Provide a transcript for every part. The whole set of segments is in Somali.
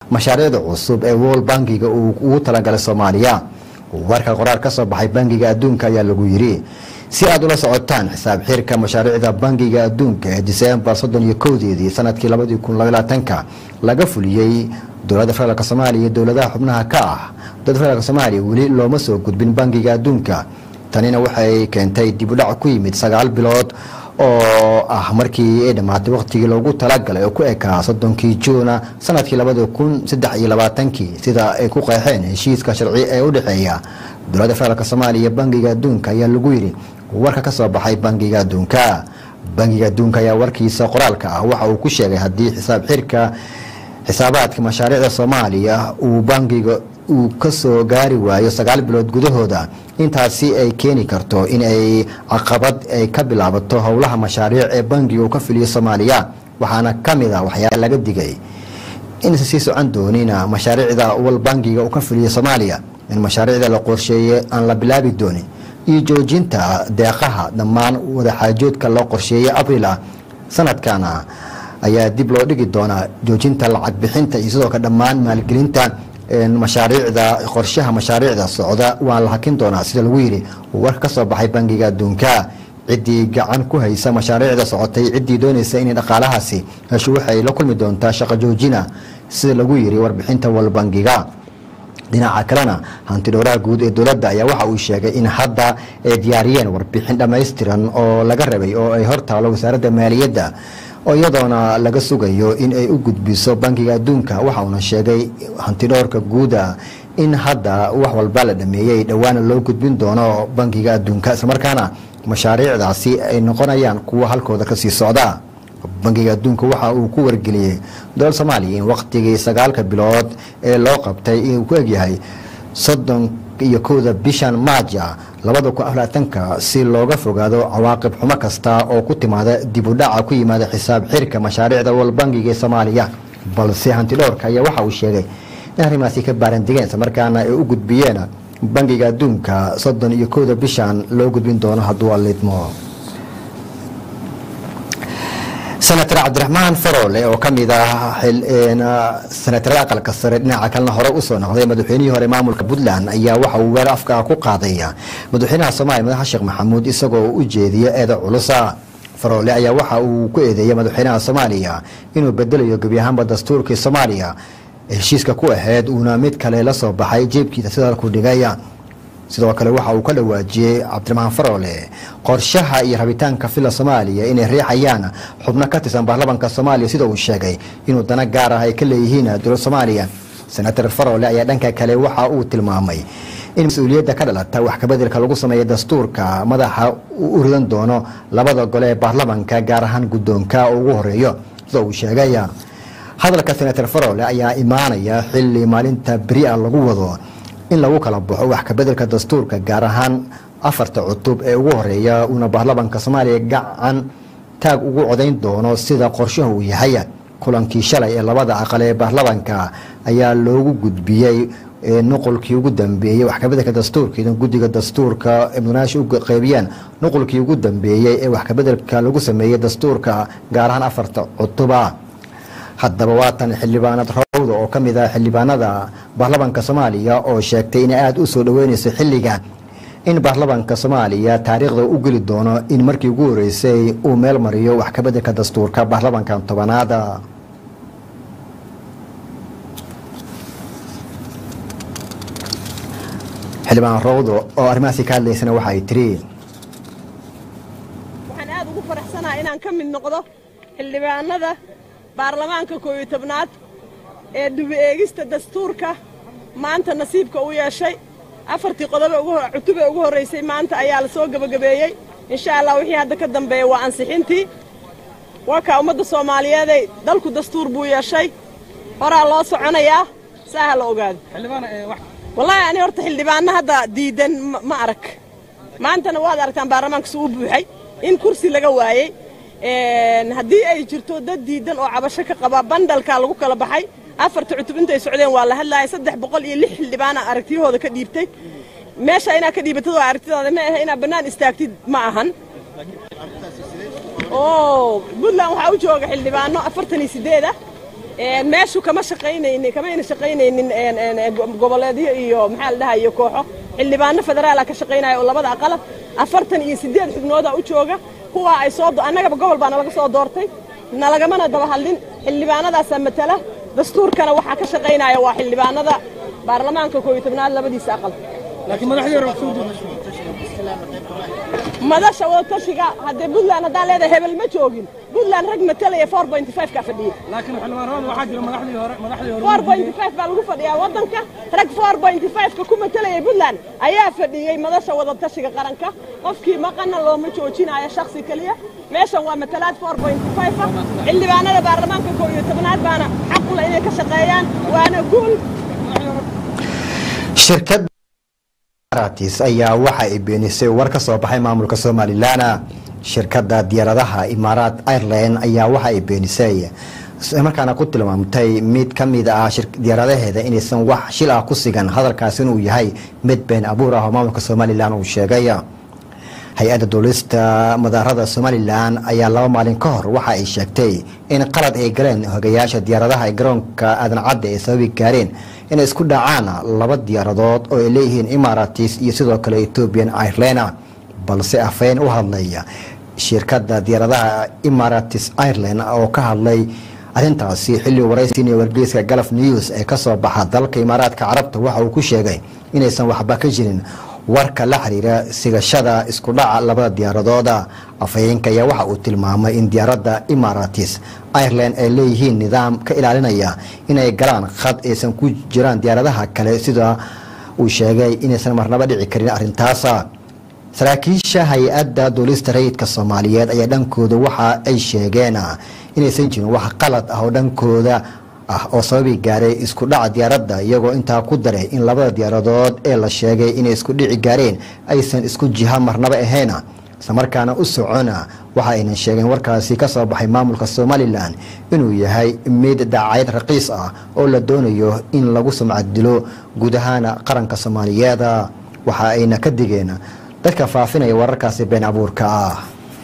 mashaariicda cusub ee world bankiga uu ugu talagalay soomaaliya warka qoraar ka soo baxay bankiga adduunka ayaa lagu yiri si aad ula socotaan xisaab xirka mashaariicda bankiga adduunka ee diseembar soddon iyo kowdeedii sanadkii labadii kun labaatanka laga fuliyey dowladda federaalk soomaaliya iyo dowladaha xubnaha ka ah dowladda federaalk soomaaliya weli looma soo gudbin bankiga adduunka tanina waxay keentay dibudhac ku yimid sagaal bilood oo ah markii ay dhammaatay waqtigii loogu talagalay oo ku ekaa soddonkii juuna sanadkii labadi kun saddex iyo labaatankii sida ay ku qeexeen heshiiska sharci ee u dhexeeya dowladda federaalk soomaaliya iyo bankiga adduunka ayaa lagu yidhi warka ka soo baxay bankiga adduunka bankiga adduunka ayaa warkiisa qoraalka ah waxa uu ku sheegay haddii xisaab xirka xisaabaadka mashaariicda soomaaliya uu bankiga uu ka soo gaari waayo sagaal bilood gudahooda intaasi ay keeni karto in ay caqabad ay ka bilaabato howlaha mashaariic ee bankiga uu ka filiyo soomaaliya waxaana ka mid a waxyaala laga digay inaysan sii socon doonina mashaariicda wal bankiga uu ka filiyo soomaaliya in mashaariicda la qorsheeye aan la bilaabi doonin iyo joojinta deeqaha dhammaan wadaxaajoodka loo qorsheeyey abril ah sanadkana ayaa dib loo dhigi doonaa joojinta lacag bixinta iyo sidoo kale dhammaan maalgelinta mashaariicda qorshaha mashaariicda socda waa la hakin doonaa sida lagu yidhi warka ka soo baxay bankiga adduunka ciddii gacan ku haysa mashaariicda socotay ciddii doonaysa inay dhaqaalahaasi hesho waxay la kulmi doontaa shaqo joojina sida lagu yidhi warbixinta walbankiga dhinaca kalena hanti dhowraha guud ee dowladda ayaa waxa uu sheegay in hadda ay diyaariyeen warbixin dhammaystiran oo laga rabay oo ay hortaalo wasaaradda maaliyadda oo iyadoona laga sugayo in ay u gudbiso bankiga adduunka waxa uuna sheegay hantidhowrka guuda in hadda wax walba la dhameeyey dhowaana loo gudbin doono bankiga adduunka islamarkaana mashaariicdaasi ay noqonayaan kuwa halkooda kasii socda bankiga adduunka waxa uu ku wargeliyey dowladda soomaaliya in waqtigii sagaalka bilood ee loo qabtay inuu ku egyahay soddon iyo kowda bishan maaja labada kun aflaatanka si looga fogaado cawaaqib xumo kasta oo ku timaada dib u dhaca ku yimaada xisaab xirka mashaariicda wal bankiga ee soomaaliya balse hantidhowrka ayaa waxa uu sheegay in arrimaasi ka baarandigeen islamarkaana ay u gudbiyeen bankiga adduunka soddon iyo kowda bishan loo gudbin doono hadduu alidmo senator cabdiraxmaan faroole oo ka mid ah senatarada aqalka sare dhinaca kalena hore usoo noqday madaxweynihii hore maamulka puntland ayaa waxa uu weer afka ku qaaday madaxweynaha soomaaliya madaxa sheekh maxamuud isagoo u jeediya eeda culusa faroole ayaa waxa uu ku eedeeyay madaxweynaha soomaaliya inuu bedelayo gebi ahaanba dastuurkii soomaaliya heshiiska ku aheyd uuna mid kale la soo baxay jeebkiisa sida ku dhigay sidoo kale waxa uu ka dhawaajiyey cabdiraxmaan faroole qorshaha iyo rabitaanka fila soomaaliya inay riixayaan xubno ka tirsan baarlamanka soomaaliya sida uu sheegay inuu dana gaar ah ay ka leeyihiin dowlad soomaaliya senator faroole ayaa dhanka kale waxa uu tilmaamay in mas-uuliyadda ka dhalata wax kabedelka lagu sameeya dastuurka madaxa uu u ridan doono labada gole ee baarlamanka gaar ahaan guddoonka ugu horeeyo sida uu sheegay hadalka senator faroole ayaa imaanaya xili maalinta beri a lagu wado in lagu kala baxo wax kabedelka dastuurka gaar ahaan afarta cutub ee ugu horeeya uuna baarlamanka soomaaliya gacan taag ugu codayn doono sida qorshahu uu yahay kulankii shalay ee labada aqal ee baarlamanka ayaa loogu gudbiyey nuqulkii ugu dambeeyey wax kabedelka dastuurka idan guddiga dastuurka mudanaasha u qeybiyeen nuqulkii ugu dambeeyey ee wax kabedelka lagu sameeyey dastuurka gaar ahaan afarta cutuba haddaba waatan xildhibaanad rawda oo ka mid ah xildhibaanada baarlamanka soomaaliya oo sheegtay inay aada u soo dhaweynayso xilliga in baarlamanka soomaaliya taariikhda u geli doono in markii ugu horeysay uu meel mariyo wax kabedelka dastuurka baarlamankan tobanaada xildhibaan rawdo oo arrimahaasi ka hadlaysana waxa ay tiri waxaan aad ugu faraxsanaha inaan ka mid noqdo xildhibaanada baarlamaanka koob iyo tobnaad ee dubi eegista dastuurka maanta nasiibka u yeeshay afartii qodobe cutube ugu horraysay maanta ayaa la soo gebagabeeyey insha allah wixii hadda ka dambeeya waa ansixintii waa kaa ummadda soomaaliyeeday dalku dastuur buu yeeshay horaa loo soconayaa saa ha la ogaado wallaahi ani horta xildhibaanna hadda diidan ma arag maantana waad aragtaan baarlamaanka suu u buuxay in kursi laga waayey haddii ay jirto dad diidan oo cabasho ka qaba bandalkaa lagu kala baxay afarta cutub intay socdeen waa la hadlaaya saddex boqol iyo lix xildhibaana aragtiyahooda ka dhiibtay meesha inaad ka dhiibatad waa aragtidaada ma ahe inaad bannaan istaagtid ma ahan oo puntland waxaa u jooga xildhibaano afartan iyo siddeed ah meeshu kama shaqaynaynin kamayna shaqaynaynin goboleedyo iyo maxaa la dhahayo kooxo xildhibaano federaala ka shaqaynaya oo labada aqalab afartan iyo siddeed xubnooda u jooga kuwaa ay soo annagaba gobol baa nalaga soo doortay nalagamana daba hadlin xildhibaanadaasaa matala dastuurkana waxaa ka shaqaynaya waa xildhibaanada baarlamaanka koob iyo tobnaad labadiisa aqal madasha wadatashiga haddee puntland haddaan leedahay hebel ma joogin puntland rag matalaya four point five kaa fadhiyey four point five baa lagu fadhiyaa waddanka rag four point five-ka ku matalayay puntland ayaa fadhiyey madasha wadatashiga qaranka qofkii maqana looma joojinayo shaksi keliya meeshan waa matalaad four point five ah xildhibaanada baarlamaanka koob iyo tobnaad baana xaqula inay ka shaqeeyaan waana guul shirkad ratis ayaa waxa ay beenisay war ka soo baxay maamulka somalilan shirkadda diyaaradaha imaaraat ireland ayaa waxa ay beenisay markaana ku tilmaamtay mid ka mid ah diyaaradaheeda inaysan wax shil ah ku sigan hadalkaasi inuu yahay mid been abuur ah oo maamulka somalilan uu sheegay hay-adda duulista madaarada somalilan ayaa laba maalin ka hor waxa ay sheegtay in qalad ay galeen hogayaasha diyaaradaha ee garoonka aadan cadde ay sababi gaareen inay isku dhacaan laba diyaaradood oo ay leeyihiin imaratis iyo sidoo kale ethoobian ireland balse afeen u hadlaya shirkadda diyaaradaha imaratis ireland oo ka hadlay arrintaasi xilli waraysiin iyo wargeyska galaf news ee kasoo baxa dalka imaaraadka carabta waxa uu ku sheegay inaysan waxba ka jirin warka la xiriira sigashada isku dhaca labada diyaaradooda afhayeenka ayaa waxa uu tilmaamay in diyaaradda imaratis ireland ay leeyihiin nidaam ka ilaalinaya inay galaan khad aysan ku jiraan diyaaradaha kale sida uu sheegay inaysan marnaba dhici karin arrintaasa saraakiisha hay-adda duulista rayidka soomaaliyeed ayaa dhankooda waxa ay sheegeen inaysan jirin wax qalad ah oo dhankooda ah oo sababi gaaray isku dhaca diyaaradda iyagoo intaa ku daray in labada diyaaradood ee la sheegay inay isku dhici gaareen aysan isku jiha marnaba ahayn islamarkaana u socona waxa aynan sheegeen warkaasi ka soo baxay maamulka somalilan inuu yahay mid daacayad raqiis ah oo la doonayo in lagu sumcad dilo guud ahaan qaranka soomaaliyeed waxa ayna ka digeen dadka faafinaya wararkaasi been abuurka ah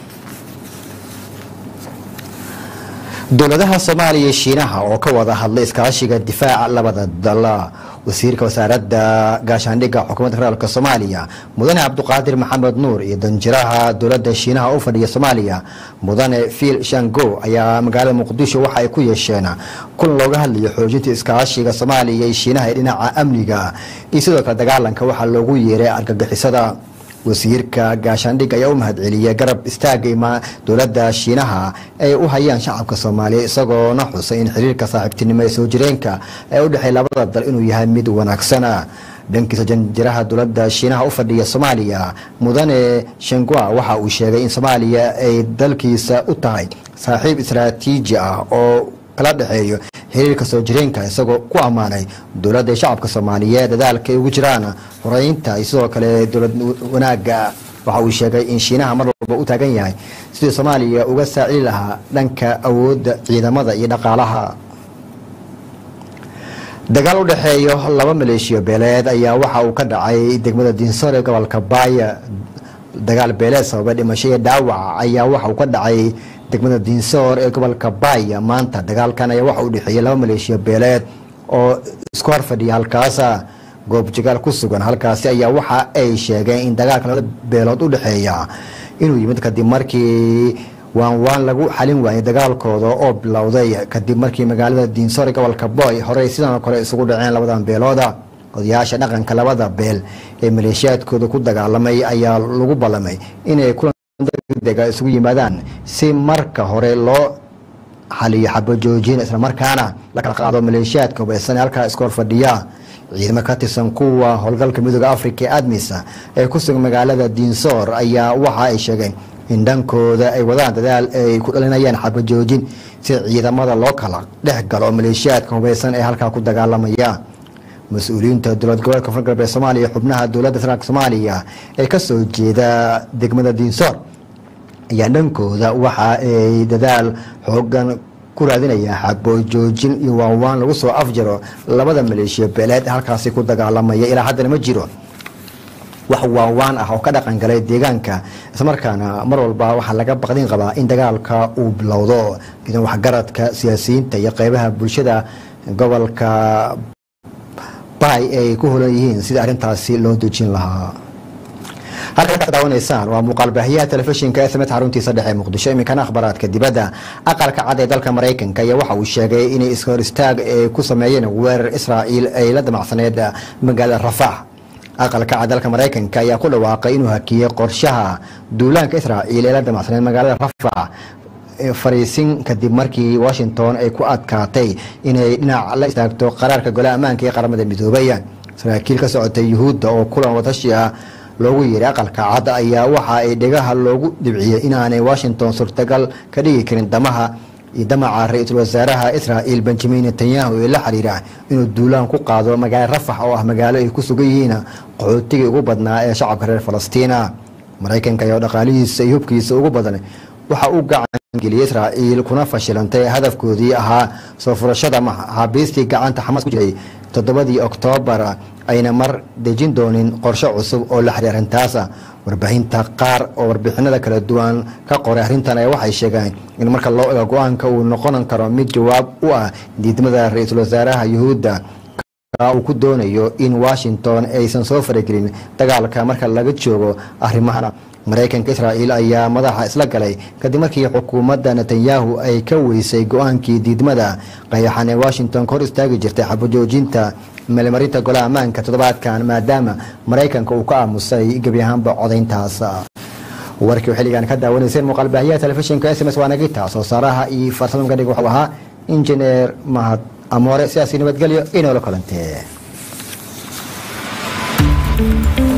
dowladaha soomaaliya iyo shiinaha oo ka wada hadlay iskaashiga difaaca labada dal wasiirka wasaaradda gaashaandhigga xukuumadda federaalk soomaaliya mudane cabduqaadir maxamed nuur iyo danjiraha dowladda shiinaha u fadhiya soomaaliya mudane fiil shango ayaa magaalada muqdisho waxa ay ku yeesheen kulan looga hadlayo xoojinta iskaashiga soomaaliya iyo shiinaha ee dhinaca amniga iyo sidoo kale dagaalanka waxaa loogu yeeray argagixisada wasiirka gaashaandhig ayaa u mahadceliyay garab istaaga dowladda shiinaha ay u hayaan shacabka soomaaliya isagoona xusay in xiriirka saaxiibtinimo ee soo jireenka ee u dhexeey labada dal inuu yahay mid wanaagsana dhankiisa janjiraha dowladda shiinaha u fadhiya soomaaliya mudane shengua waxa uu sheegay in soomaaliya ay dalkiisa u tahay saaxiib istaraatiiji ah oo kala dhexeeyo xiriirka soo jireenka isagoo ku ammaanay dowladda shacabka soomaaliyeed dadaalka ay ugu jiraan horeynta iyo sidoo kale dowlad wanaaga waxa uu sheegay in shiinaha mar walba u taagan yahay sidii soomaaliya uga saacili lahaa dhanka awoodda ciidamada iyo dhaqaalaha dagaal u dhexeeyo laba maleeshiyo beeleed ayaa waxa uu ka dhacay degmada diinsor ee gobolka baaya dagaal beeleed sababa dhimasho iyo dhaawac ayaa waxa uu ka dhacay degmada diinsoor ee gobolka baaya maanta dagaalkan ayaa waxa u dhexeeyey laba maleeshiya beeleed oo isku hor fadhiya halkaasa goobjagaal ku sugan halkaasi ayaa waxa ay sheegeen in dagaalka laba beelood u dhexeeya inuu yimid kadib markii waan waan lagu xalin waayay dagaalkooda oo bilowday kadib markii magaalada diinsoor ee gobolka boy horey sidan oo kale isugu dhaceen labadan beelooda odayaasha dhaqanka labada beel ee maleeshiyaadkooda ku dagaalamay ayaa lagu ballamay inay kulan degdega isugu yimaadaan si marka hore loo xaliyo xabajoojin islamarkaana la kala qaado maleeshiyaadka hubaysan ee halkaa iska hor fadhiya ciidamo ka tirsan kuwa howlgalka midooda africa ee admisa ee ku sugan magaalada diinsoor ayaa waxa ay sheegeen in dhankooda ay wadaan dadaal ay ku dhalinayaan xabajoojin si ciidamada loo kala dhex galo oo maleeshiyaadka hubaysan ee halkaa ku dagaalamaya mas-uuliyiinta dowlad goboleedka koonfur galbeed soomaaliya xubnaha dowladda federaalk soomaaliya ee kasoo jeeda degmada diinsoor ayaa dhankooda waxa ay dadaal xoogan ku raadinayaan xabojoojin iyo waanwaan lagu soo afjaro labada maleeshiya beeleed halkaasi ku dagaalamaya ilaa haddana ma jiro wax waawaan ah oo ka dhaqan galay deegaanka islamarkaana mar walba waxaa laga baqdin qabaa in dagaalka uu bilowdo idan waxgaradka siyaasiyiinta iyo qeybaha bulshada gobolka bay ay ku holan yihiin sidii arrintaasi loo dejin lahaa halka ka daawanaysaan waa muuqaalbaahiyaha telefishinka sms xaruntiisa dhexe muqdisho iminkana akhbaraadka dibadda aqalka cad ee dalka maraykanka ayaa waxa uu sheegay inay iska hor istaag ay ku sameeyeen weerar israa'iil ay la damacsaneed magaalada rafax aqalka cad dalka maraykanka ayaa ku dhawaaqay inuu hakiyey qorshaha duulaanka israa'iil ee la damacsaneed magaalada rafax fariisin kadib markii washington ay ku adkaatay inay dhinac la istaagto qaraarka golaha ammaanka ee qaramada midoobay saraakiil ka socotay yuhuudda oo kulan wadashi ah loogu yeeray aqalka cad ayaa waxa ay dhegaha loogu dhibciyey inaanay washington suurtagal ka dhigi karin damaha iyo damaca ra-iisul wasaaraha israa'iil benjamin netanyahu ee la xiriira inuu duulaan ku qaado magaalo rafax oo ah magaalo ay ku sugan yihiin qaxootigii ugu badnaa ee shacabka reer falastiina maraykanka ayaa dhaqaalihiisa iyo hubkiisa ugu badan waxa uu gacangeliyey israa'iil kuna fashilantay hadafkoodii ahaa soo furashada maxaabiistii gacanta xamaas ku jiray toddobadii oktoobar ayna mar dejin doonin qorshe cusub oo la xiriir arrintaasa warbaahinta qaar oo warbixinada kala duwan ka qoray arrintan ayaa waxay sheegeen in marka loo ego go-aanka uu noqon karo mid jawaab u ah diidmada ra-iisul wasaaraha yuhuudda uu ku doonayo in washington aysan soo faragelin dagaalka marka laga joogo arrimahan maraykanka israa'iil ayaa madaxa isla galay kadib markii xukuumadda netanyahu ay ka weysay go-aankii diidmada qayaxan ee washington ka hor istaagi jirtay xabajoojinta meelmarinta golaha ammaanka toddobaadkan maadaama maraykanka uu ka aamusay gebi ahaanba codayntaas warkii xilligan ka daawanayseen muuqaalbaahiyaha telefishinka s m s waa nagita soo saaraha iyo farsamamka dhig wuxuu ahaa injineer mahad amoore sidaasi nabadgelyo inoola kulantee